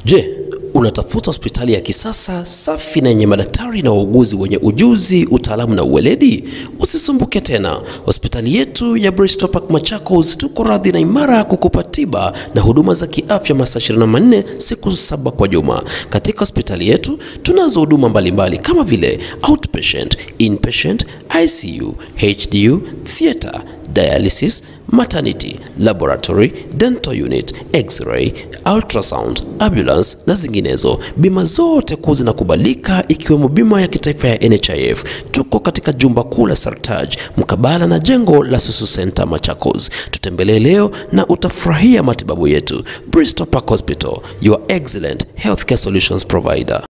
Je, unatafuta hospitali ya kisasa safi na yenye madaktari na wauguzi wenye ujuzi, utaalamu na uweledi? Usisumbuke tena. Hospitali yetu ya Bristol Park Machakos tuko radhi na imara kukupa tiba na huduma za kiafya masaa 24 siku saba kwa juma. Katika hospitali yetu tunazo huduma mbalimbali kama vile outpatient, inpatient, ICU, HDU, theater, dialysis, maternity, laboratory, dental unit, x-ray, ultrasound, ambulance na zinginezo. Bima zote kuu zinakubalika ikiwemo bima ya kitaifa ya NHIF. Tuko katika jumba kuu la Sartaj mkabala na jengo la Susu Center Machakos. Tutembelee leo na utafurahia matibabu yetu. Bristol Park Hospital, your excellent healthcare solutions provider.